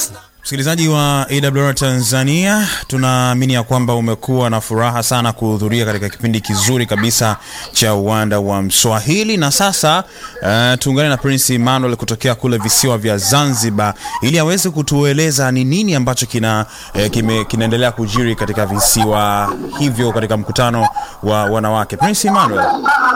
Msikilizaji wa AWR Tanzania, tunaamini ya kwamba umekuwa na furaha sana kuhudhuria katika kipindi kizuri kabisa cha uwanda wa Mswahili. Na sasa uh, tuungane na Prince Emmanuel kutokea kule visiwa vya Zanzibar ili aweze kutueleza ni nini ambacho kina, eh, kime, kinaendelea kujiri katika visiwa hivyo katika mkutano wa wanawake. Prince Emmanuel,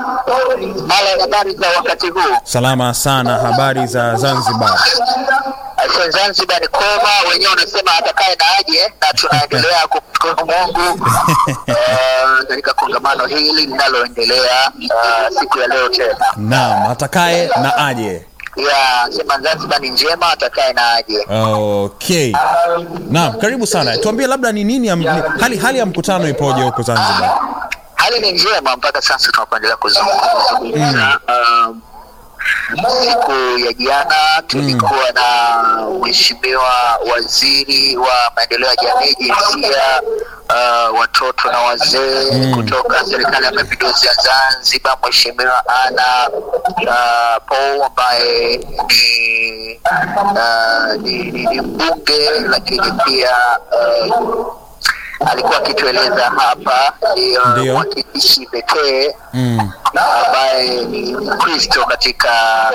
Mala, habari za wakati huu? salama sana. Habari za Zanzibar? Aise, Zanzibar ni koma, wenyewe wanasema atakaye na aje, na tunaendelea kumshukuru Mungu eh, katika kongamano hili linaloendelea eh, siku ya leo tena. Naam, atakaye na aje. Ya sema Zanzibar ni njema, atakaye na aje. Okay. Naam, karibu sana. Tuambie labda ni nini am- ni- hali hali ya mkutano ipoje huko Zanzibar? Hali ni njema mpaka sasa tunapoendelea kuzungumza. Um, siku ya jana tulikuwa na mheshimiwa waziri wa maendeleo ya jamii, jinsia, uh, watoto na wazee kutoka serikali ya mapinduzi ya Zanzibar, mheshimiwa Ana uh, Paul ambaye ni, uh, ni, ni, ni mbunge lakini pia uh, alikuwa akitueleza hapa ndiyo Ndio. mwakilishi pekee Mm. ambaye ni Mkristo katika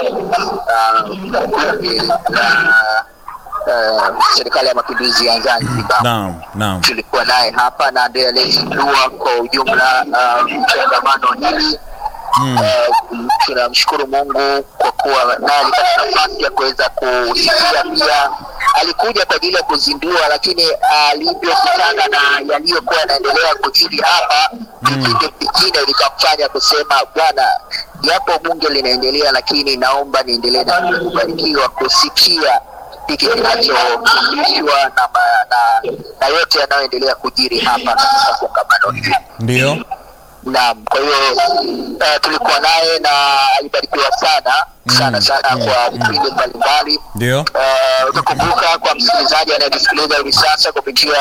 uh, bunge la uh, serikali ya mapinduzi ya Zanzibar. Naam, naam. Tulikuwa naye hapa na ndiye aliyezindua kwa ujumla uh, mchangamano hili Mm. Uh, tunamshukuru Mungu kwa kuwa naye alipata nafasi ya kuweza kusikia. Pia alikuja kwa ajili ya kuzindua, lakini alivyokutana na yaliyokuwa yanaendelea kujiri hapa, kipindi kingine likamfanya kusema, bwana, japo bunge linaendelea, lakini naomba niendelee na kubarikiwa kusikia hiki kinachofundishwa na, ma- na, na yote yanayoendelea kujiri hapa katika kongamano hili. Ndio. Naam, kwa hiyo uh, tulikuwa naye na alibarikiwa sana sana sana kwa vipindi mbalimbali. Ndio. Uh, utakumbuka kwa msikilizaji anayetusikiliza hivi sasa kupitia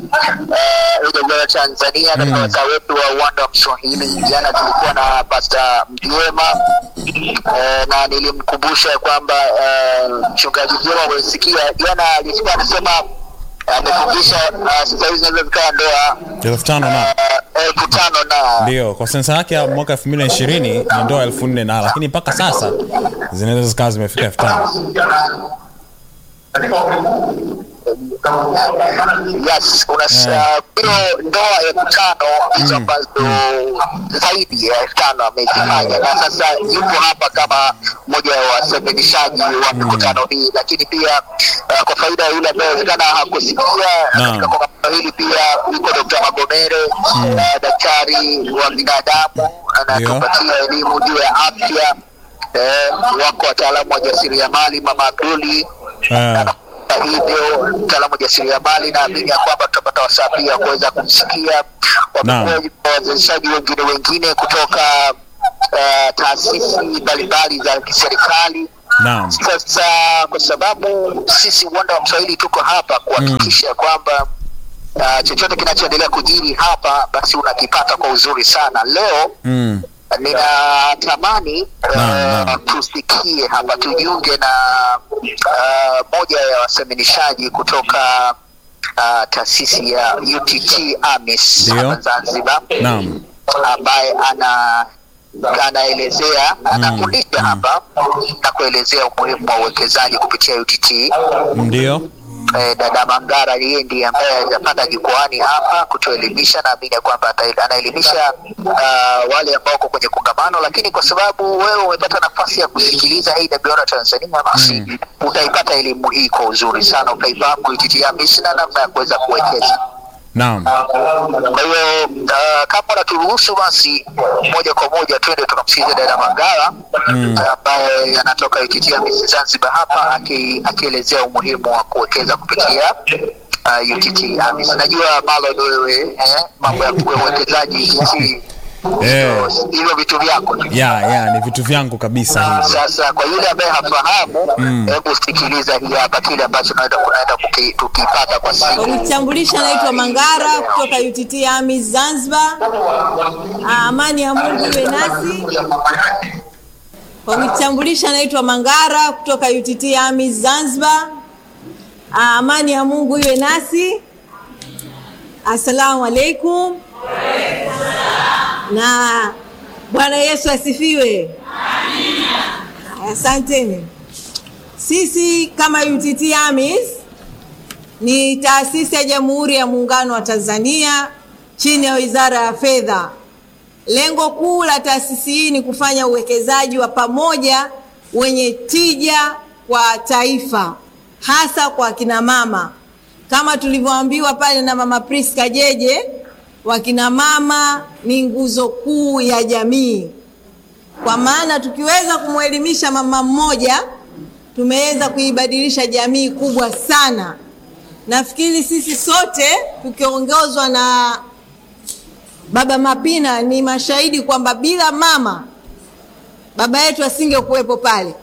uh, AWR Tanzania katika wasaa wetu wa uwanda wa Mswahili, jana tulikuwa na Pasta Mjwema uh, na nilimkumbusha kwamba uh, mchungaji Mjwema umesikia jana alikuwa anasema amefundisha uh, sasa hivi zinaweza zikawa ndoa Elfu tano na. uh, elfu tano na Ndio, kwa sensa yake ya mwaka 2020 ni ndoa elfu nne na lakini mpaka sasa zinaweza zikawa zimefika elfu tano. yes una hiyo ndoa elfu tano hizo ambazo zaidi ya elfu tano amezifanya na sasa yupo hapa kama mmoja wa wasemedishaji wa mikutano hii lakini pia uh, kwa faida ya yule ambaye inawezekana hakusikia Naam. katika kongamano hili pia yuko Dr. Magomere uh, daktari wa binadamu anatupatia elimu juu ya afya eh, wako wataalamu wa jasiriamali mama Abduli Eh, kwa hivyo mtaalamu wa jasiriamali naamini ya kwamba tutapata wasaa pia kuweza kumsikia Naam. wamekuwa wawezeshaji wengine wengine kutoka uh, taasisi mbalimbali za kiserikali Naam. sasa kwa sababu sisi uwanda wa mswahili tuko hapa kuhakikisha kwamba uh, chochote kinachoendelea kujiri hapa basi unakipata kwa uzuri sana leo Mm. ninatamani Naam, uh, naam. tusikie hapa tujiunge na uh, moja ya waseminishaji kutoka uh, taasisi ya UTT AMIS Ndio. hapa Zanzibar Naam. ambaye ana anaelezea anafundisha hapa na kuelezea umuhimu wa uwekezaji kupitia UTT. Ndio. Eh, dada Mangara yeye ndiye ambaye atapanda jukwaani hapa kutuelimisha. Naamini ya kwamba ata- anaelimisha uh, wale ambao wako kwenye kongamano, lakini kwa sababu wewe umepata nafasi ya kusikiliza AWR Tanzania, basi utaipata elimu hii kwa uzuri sana, utaifahamu UTT AMIS na namna ya kuweza kuwekeza. Naam. Kwa hiyo uh, kama unaturuhusu basi moja kwa moja twende tukamsikiliza dada Mangala Mm. ambaye anatoka UTT AMIS Zanzibar hapa aki- akielezea umuhimu wa kuwekeza kupitia uh, UTT AMIS. Najua malo wewe eh, mambo ya uwekezaji UTT Eh. hivyo vitu vyako tu. Ya, ya, ni vitu vyangu kabisa hivi. Sasa kwa yule ambaye hafahamu, hebu sikiliza hii hapa kile ambacho naenda kunaenda kuki- tukipata kwa siku Unitambulisha, naitwa Mangara kutoka UTT AMIS Zanzibar. Ah, Amani ya Mungu iwe nasi. Kwa kunitambulisha, naitwa Mangara kutoka UTT AMIS Zanzibar. Amani ya Mungu iwe nasi. Assalamu alaikum. Na Bwana Yesu asifiwe. Asanteni. Sisi kama UTT AMIS ni taasisi ya Jamhuri ya Muungano wa Tanzania chini ya Wizara ya Fedha. Lengo kuu la taasisi hii ni kufanya uwekezaji wa pamoja wenye tija kwa taifa, hasa kwa kina mama, kama tulivyoambiwa pale na Mama Priska Jeje, wakina mama ni nguzo kuu ya jamii, kwa maana tukiweza kumwelimisha mama mmoja tumeweza kuibadilisha jamii kubwa sana. Nafikiri sisi sote tukiongozwa na Baba Mapina ni mashahidi kwamba bila mama baba yetu asingekuwepo pale,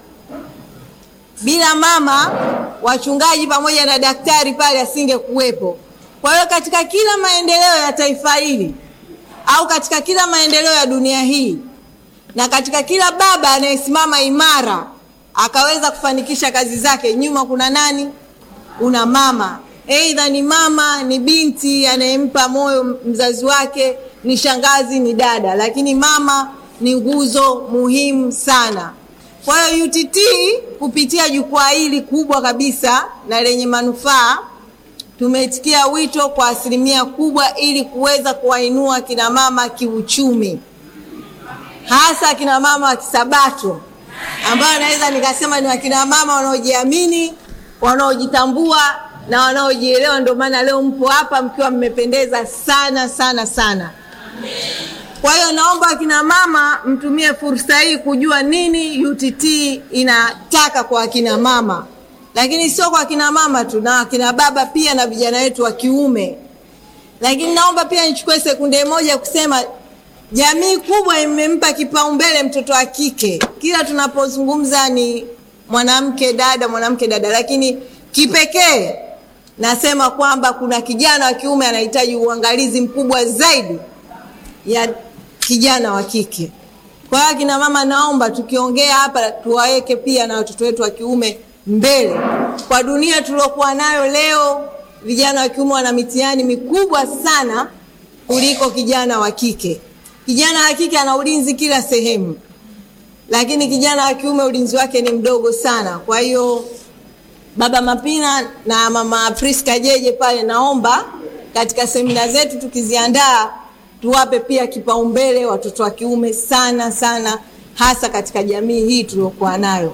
bila mama wachungaji pamoja na daktari pale asingekuwepo. Kwa hiyo katika kila maendeleo ya taifa hili au katika kila maendeleo ya dunia hii na katika kila baba anayesimama imara akaweza kufanikisha kazi zake, nyuma kuna nani? Kuna mama. Aidha ni mama, ni binti anayempa moyo mzazi wake, ni shangazi, ni dada, lakini mama ni nguzo muhimu sana. Kwa hiyo UTT kupitia jukwaa hili kubwa kabisa na lenye manufaa tumeitikia wito kwa asilimia kubwa ili kuweza kuwainua kina mama kiuchumi, hasa kina mama wa Kisabato ambao naweza nikasema ni wakina mama wanaojiamini, wanaojitambua na wanaojielewa. Ndio maana leo mpo hapa mkiwa mmependeza sana sana sana. Kwa hiyo naomba wakina mama mtumie fursa hii kujua nini UTT inataka kwa wakina mama, lakini sio kwa wakina mama tu, na wakina baba pia na vijana wetu wa kiume. Lakini naomba pia nichukue sekunde moja kusema jamii kubwa imempa kipaumbele mtoto wa kike. Kila tunapozungumza ni mwanamke dada, mwanamke dada, lakini kipekee nasema kwamba kuna kijana wa kiume anahitaji uangalizi mkubwa zaidi ya kijana wa kike. Kwa hiyo akina mama, naomba tukiongea hapa tuwaweke pia na watoto wetu wa kiume mbele. Kwa dunia tuliokuwa nayo leo, vijana wa kiume wana mitihani mikubwa sana kuliko kijana wa kike. Kijana wa kike ana ulinzi kila sehemu, lakini kijana wa kiume ulinzi wake ni mdogo sana. Kwa hiyo Baba Mapina na Mama Priska Jeje pale, naomba katika semina zetu tukiziandaa tuwape pia kipaumbele watoto wa kiume sana sana, hasa katika jamii hii tuliokuwa nayo.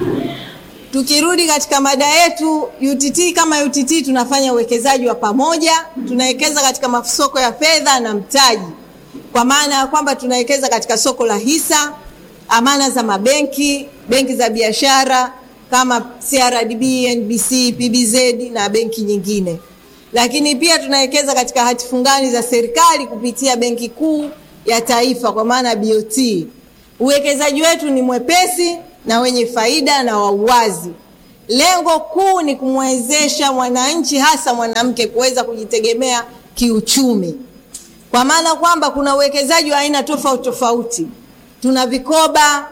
Tukirudi katika mada yetu, UTT kama UTT tunafanya uwekezaji wa pamoja, tunawekeza katika masoko ya fedha na mtaji, kwa maana ya kwamba tunawekeza katika soko la hisa, amana za mabenki, benki za biashara kama CRDB, NBC, PBZ na benki nyingine lakini pia tunawekeza katika hati fungani za serikali kupitia Benki Kuu ya Taifa kwa maana BOT. Uwekezaji wetu ni mwepesi na wenye faida na wa uwazi. Lengo kuu ni kumwezesha mwananchi hasa mwanamke kuweza kujitegemea kiuchumi, kwa maana kwamba kuna uwekezaji wa aina tofauti tofauti. Tuna vikoba,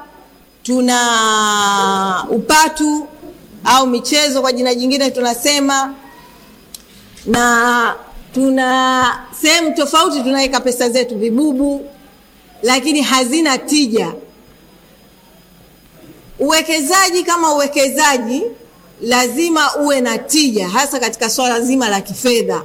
tuna upatu au michezo kwa jina jingine tunasema na tuna sehemu tofauti tunaweka pesa zetu, vibubu, lakini hazina tija. Uwekezaji kama uwekezaji lazima uwe na tija, hasa katika swala zima la kifedha.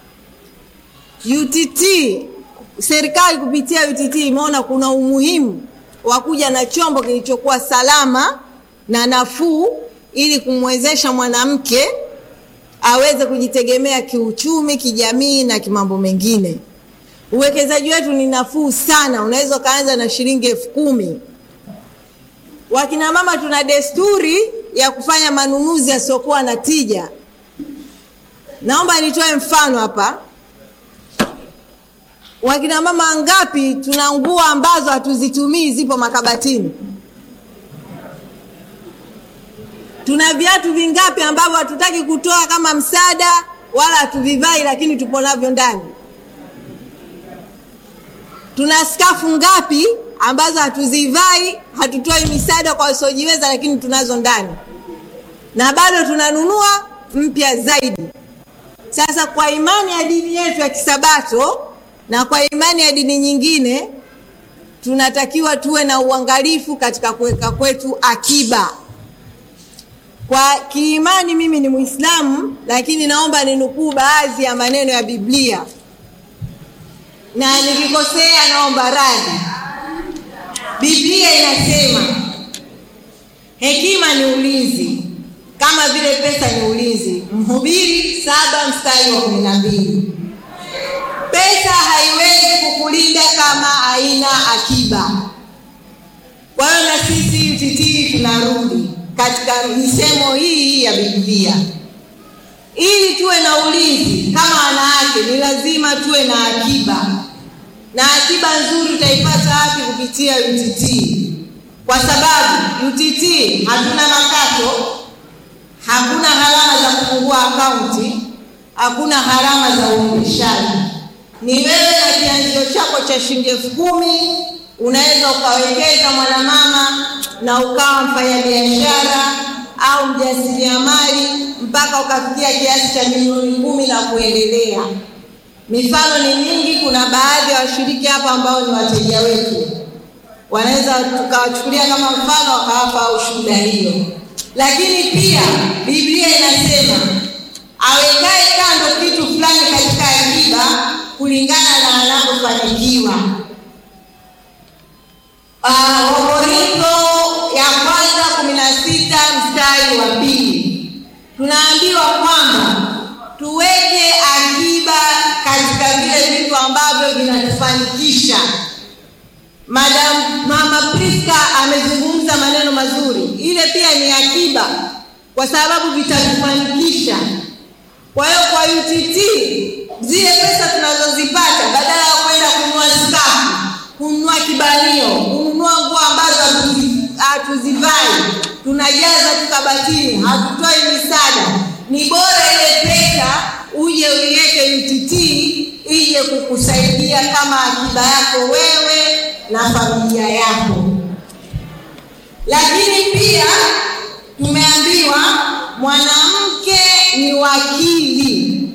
UTT, serikali kupitia UTT imeona kuna umuhimu wa kuja na chombo kilichokuwa salama na nafuu ili kumwezesha mwanamke aweze kujitegemea kiuchumi, kijamii na kimambo mengine. Uwekezaji wetu ni nafuu sana, unaweza ukaanza na shilingi elfu kumi. Wakina mama tuna desturi ya kufanya manunuzi yasiokuwa na tija. Naomba nitoe mfano hapa. Wakina mama ngapi tuna nguo ambazo hatuzitumii zipo makabatini? Tuna viatu vingapi ambavyo hatutaki kutoa kama msaada wala hatuvivai, lakini tupo navyo ndani? Tuna skafu ngapi ambazo hatuzivai, hatutoi misaada kwa wasiojiweza, lakini tunazo ndani, na bado tunanunua mpya zaidi. Sasa kwa imani ya dini yetu ya Kisabato na kwa imani ya dini nyingine, tunatakiwa tuwe na uangalifu katika kuweka kwetu akiba. Kwa kiimani, mimi ni Muislamu, lakini naomba ninukuu baadhi ya maneno ya Biblia na nikikosea naomba radhi. Biblia inasema hekima ni ulinzi kama vile pesa ni ulinzi. Mhubiri saba mstari wa kumi na mbili. Pesa haiwezi kukulinda kama haina akiba. Kwa hiyo na sisi UTT tunarudi katika misemo hii ya Biblia. Ili tuwe na ulinzi kama wanawake, ni lazima tuwe na akiba, na akiba nzuri utaipata wapi? Kupitia UTT, kwa sababu UTT hatuna makato, hakuna gharama za kufungua akaunti, hakuna gharama za uendeshaji. Ni wewe na kianzio chako cha shilingi elfu kumi unaweza ukawekeza mwanamama na ukawa mfanyabiashara au mjasiriamali mpaka ukafikia kiasi cha milioni kumi na kuendelea. Mifano ni mingi. Kuna baadhi ya washiriki hapa ambao ni wateja wetu, wanaweza tukawachukulia kama mfano wakawapa ushuhuda hiyo. Lakini pia Biblia inasema awekae kando kitu fulani katika akiba kulingana na anavyofanikiwa. Uh, Wakorintho ya kwanza kumi na sita mstari wa pili tunaambiwa kwamba tuweke akiba katika vile vitu ambavyo vinatufanikisha. Madam Mama Priska amezungumza maneno mazuri, ile pia ni akiba kwa sababu vitatufanikisha. Kwa hiyo kwa UTT zile pesa tunazozipata badala ya kwenda kununua skafu, kununua kibanio, kununua nguo ambazo hatuzivai, tunajaza tu kabatini, hatutoi misaada. Ni bora ile pesa uje uiweke UTT ije kukusaidia kama akiba yako wewe na familia yako. Lakini pia tumeambiwa mwanamke ni wakili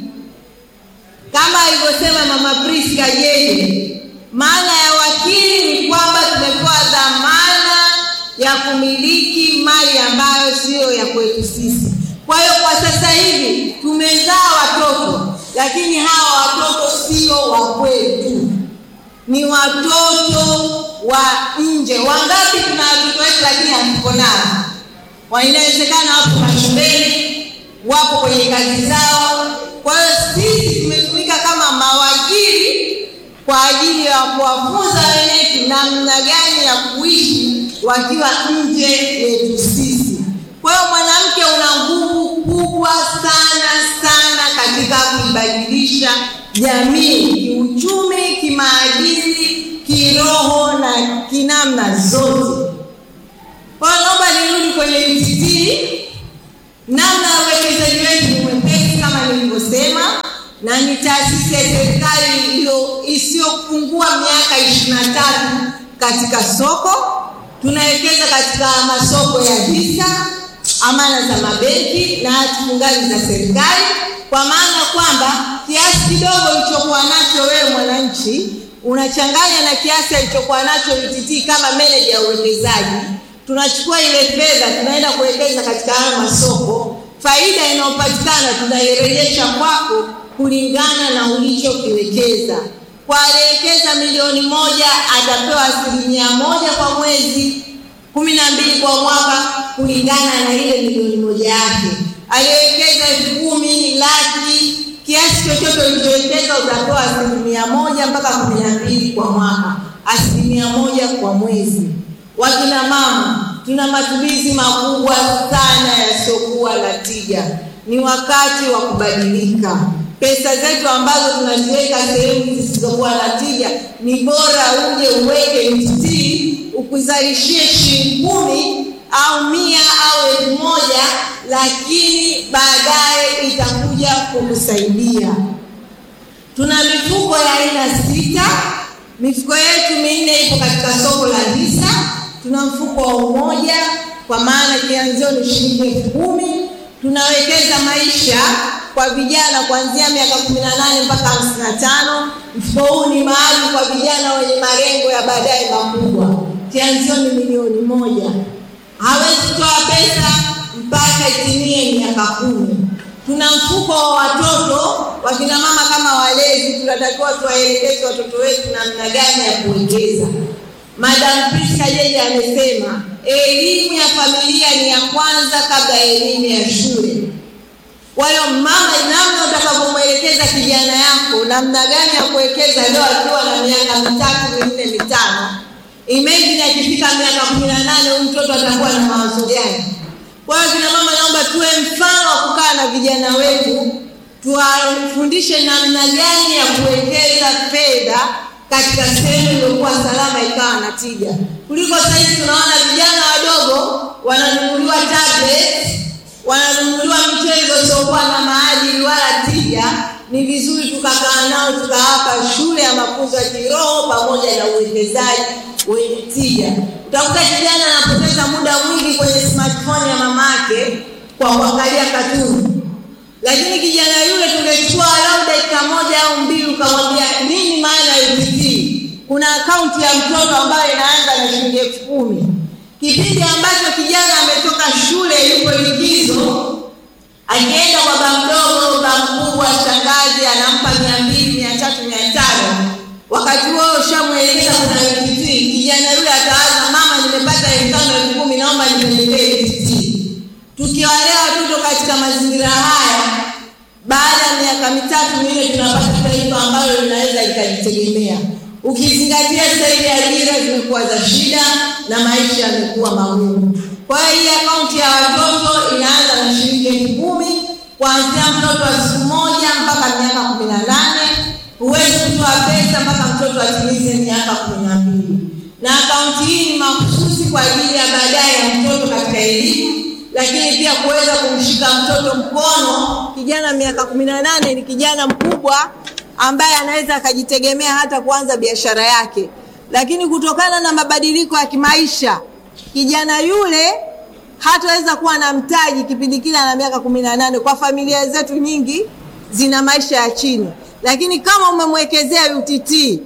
kama alivyosema Mama Priska yeye. Maana ya wakili ni kwamba tumepewa dhamana ya kumiliki mali ambayo siyo ya kwetu sisi. Kwa hiyo kwa sasa hivi tumezaa watoto, lakini hawa watoto sio wa kwetu, ni watoto wa nje. Wangapi tuna watoto wetu lakini hatuko nao? Inawezekana wapo mashuleni, wapo kwenye kazi zao. Kwa hiyo sisi tumetumika kama mawakili kwa ajili ya kuwafunza wenyetu namna gani ya kuishi wakiwa nje yetu sisi. Kwa hiyo mwanamke una nguvu kubwa sana sana katika kuibadilisha jamii kiuchumi, kimaadili, kiroho na kinamna zote. Kwa hiyo naomba nirudi kwenye UTT. Namna ya uwekezaji wetu ni mwepesi kama nilivyosema, na ni taasisi ya serikali iliyo isiyopungua miaka ishirini na tatu katika soko. Tunawekeza katika masoko ya hisa, amana za mabenki na hati fungani za serikali, kwa maana kwamba kiasi kidogo ulichokuwa nacho wewe mwananchi unachanganya na kiasi alichokuwa nacho UTT kama meneja ya uwekezaji tunachukua ile fedha tunaenda kuwekeza katika haya masoko. Faida inayopatikana tunairejesha kwako kulingana na ulichokiwekeza. Kwa aliyewekeza milioni moja atapewa asilimia moja kwa mwezi, kumi na mbili kwa mwaka, kulingana na ile milioni moja yake. Aliyewekeza elfu kumi, laki, kiasi chochote ulichowekeza utapewa asilimia moja mpaka kumi na mbili kwa mwaka, asilimia moja kwa mwezi. Wakina mama tuna matumizi makubwa sana yasiyokuwa na tija. Ni wakati wa kubadilika. Pesa zetu ambazo tunaziweka sehemu zisizokuwa na tija, ni bora uje uweke UTT ukuzalishie shilingi kumi au mia au elfu moja, lakini baadaye itakuja kukusaidia. Tuna mifuko ya aina sita. Mifuko yetu minne ipo katika soko la hisa. Tuna mfuko wa Umoja kwa maana kianzio ni shilingi elfu kumi. tunawekeza maisha kwa vijana kuanzia miaka kumi na nane mpaka hamsini na tano. Mfuko huu ni maalum kwa vijana wenye malengo ya baadaye makubwa. Kianzio ni milioni moja. Hawezi kutoa pesa mpaka itimie miaka kumi. Tuna mfuko wa watoto, wakina mama kama walezi, tunatakiwa tuwaelekeze watoto wetu namna gani ya kuwekeza. Madam Priska Jeje amesema elimu ya familia ni ya kwanza kabla ya elimu ya shule. Kwa hiyo mama, namna utakavyomwelekeza kijana yako namna gani ya kuwekeza leo akiwa na miaka mitatu minne mitano, imagine akifika miaka kumi na nane huyu mtoto atakuwa na mawazo gani? Kwa hiyo kina mama, naomba tuwe mfano wa kukaa na vijana wetu, tuwafundishe namna gani ya kuwekeza fedha katika sehemu iliyokuwa salama ikawa na tija, kuliko sasa hivi tunaona vijana wadogo wananunuliwa tablet, wananunuliwa michezo isiyokuwa na maadili wala tija. Ni vizuri tukakaa nao tukawapa shule ya mafunzo ya kiroho pamoja na uwekezaji wenye tija. Utakuta kijana anapoteza muda mwingi kwenye smartphone ya mamake kwa kuangalia katuni lakini kijana yule tungechukua walau dakika moja au mbili, ukamwambia nini maana ya UPT. Kuna akaunti ya mtoto ambayo inaanza na shilingi elfu kumi kipindi ambacho kijana ametoka shule, yuko likizo, akienda kwa baba mdogo, baba mkubwa, shangazi anampa mia mbili, mia tatu, mia tano. Wakati huo ushamwelekeza kuna UPT, kijana yule atawaza, mama, nimepata elfu tano elfu kumi, naomba nipendelee UPT. Tukiwalea watoto katika mazingira haya, baada ya miaka mitatu minne tunapata taifa ambalo linaweza likajitegemea, ukizingatia sasa hivi ajira zimekuwa za shida na maisha yamekuwa magumu. Kwa hiyo hii akaunti ya watoto inaanza na shilingi elfu kumi kuanzia mtoto wa siku moja mpaka miaka kumi na nane. Huwezi kutoa pesa mpaka mtoto atimize miaka kumi na mbili, na akaunti hii ni mahususi kwa ajili ya baadaye ya mtoto katika elimu lakini pia kuweza kumshika mtoto mkono. Kijana miaka kumi na nane ni kijana mkubwa ambaye anaweza akajitegemea hata kuanza biashara yake, lakini kutokana na mabadiliko ya kimaisha kijana yule hataweza kuwa na mtaji kipindi kile ana miaka kumi na nane. Kwa familia zetu nyingi zina maisha ya chini, lakini kama umemwekezea UTT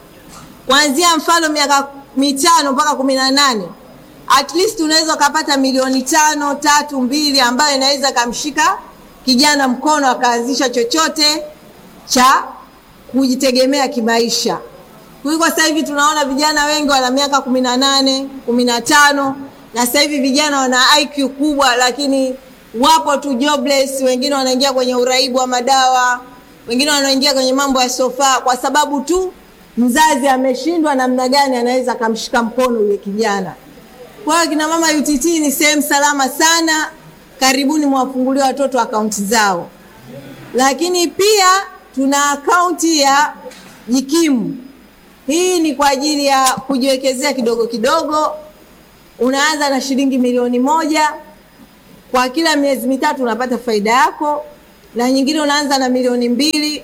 kuanzia mfano miaka mitano mpaka kumi na nane at least unaweza ukapata milioni tano tatu mbili ambayo inaweza kamshika kijana mkono akaanzisha chochote cha kujitegemea kimaisha, kuliko sasa hivi tunaona vijana wengi wana miaka kumi na nane kumi na tano na sasa hivi vijana wana IQ kubwa, lakini wapo tu jobless. Wengine wanaingia kwenye uraibu wa madawa, wengine wanaingia kwenye mambo ya sofa, kwa sababu tu mzazi ameshindwa namna gani anaweza akamshika mkono yule kijana. Kwa hiyo kina mama UTT ni sehemu salama sana. Karibuni mwafungulie watoto akaunti zao, lakini pia tuna akaunti ya Jikimu. Hii ni kwa ajili ya kujiwekezea kidogo kidogo. Unaanza na shilingi milioni moja, kwa kila miezi mitatu unapata faida yako, na nyingine unaanza na milioni mbili,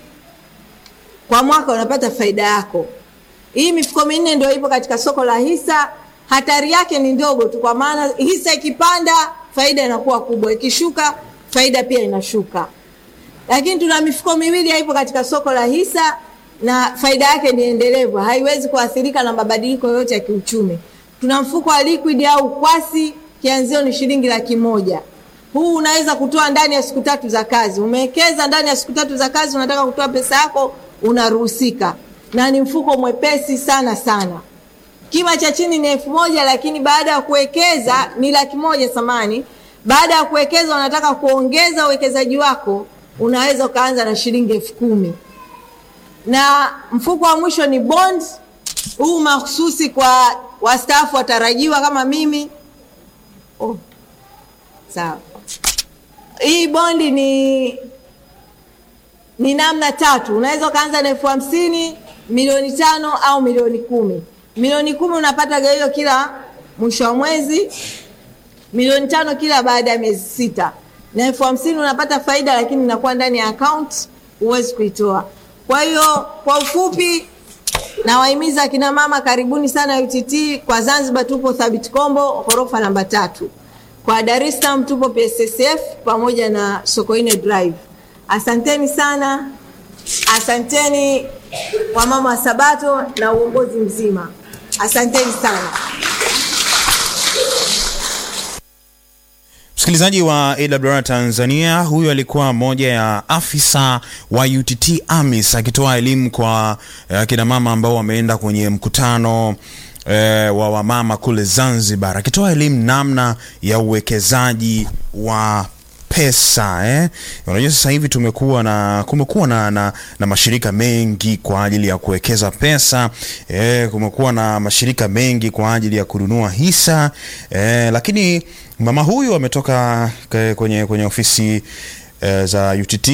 kwa mwaka unapata faida yako. Hii mifuko minne ndio ipo katika soko la hisa hatari yake ni ndogo tu, kwa maana hisa ikipanda faida inakuwa kubwa, ikishuka faida pia inashuka. Lakini tuna mifuko miwili haipo katika soko la hisa na faida yake ni endelevu, haiwezi kuathirika na mabadiliko yoyote ya kiuchumi. Tuna mfuko wa liquid au kwasi, kianzio ni shilingi laki moja. Huu unaweza kutoa ndani ya siku tatu za kazi. Umewekeza ndani ya siku tatu za kazi, unataka kutoa pesa yako, unaruhusika, na ni mfuko mwepesi sana sana kima cha chini ni elfu moja lakini baada ya kuwekeza ni laki moja samani. Baada ya kuwekeza unataka kuongeza uwekezaji wako, unaweza ukaanza na shilingi elfu kumi na mfuko wa mwisho ni bond. Huu mahususi kwa wastaafu watarajiwa kama mimi. Oh, sawa. Hii bondi ni ni namna tatu, unaweza ukaanza na elfu hamsini milioni tano au milioni kumi milioni kumi unapata gawio kila mwisho wa mwezi, milioni tano kila baada ya miezi sita, na elfu hamsini unapata faida, lakini inakuwa ndani ya account, huwezi kuitoa. Kwa hiyo kwa ufupi, nawahimiza akina mama, karibuni sana UTT. Kwa Zanzibar tupo Thabit Kombo, ghorofa namba tatu. Kwa Dar es Salaam tupo PSSF pamoja na Sokoine Drive. Asanteni sana, asanteni wamama wa Sabato na uongozi mzima, asanteni sana. Msikilizaji wa AWR Tanzania, huyu alikuwa moja ya afisa wa UTT AMIS akitoa elimu kwa eh, kina mama ambao wameenda kwenye mkutano eh, wa wamama kule Zanzibar, akitoa elimu namna ya uwekezaji wa pesa eh. Unajua sasa hivi tumekuwa na kumekuwa na, na, na mashirika mengi kwa ajili ya kuwekeza pesa eh, kumekuwa na mashirika mengi kwa ajili ya kununua hisa eh, lakini mama huyu ametoka ke- kwenye, kwenye ofisi eh, za UTT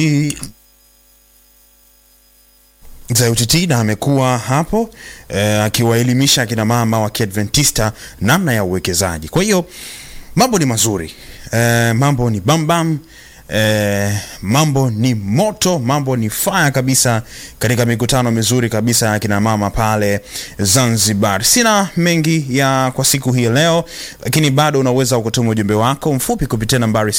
za UTT na amekuwa hapo eh, akiwaelimisha akina mama wa Kiadventista namna ya uwekezaji. Kwa hiyo mambo ni mazuri eh, mambo ni bambam eh, mambo ni moto, mambo ni fire kabisa katika mikutano mizuri kabisa ya kina mama pale Zanzibar. Sina mengi ya kwa siku hii leo, lakini bado unaweza kutuma ujumbe wako mfupi kupitia nambari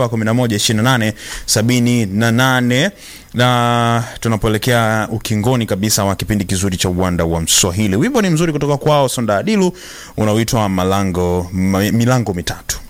07112878 na tunapoelekea ukingoni kabisa wa kipindi kizuri cha uwanda wa Mswahili. Wimbo ni mzuri kutoka kwao Sonda Adilu unaoitwa Malango Milango Mitatu.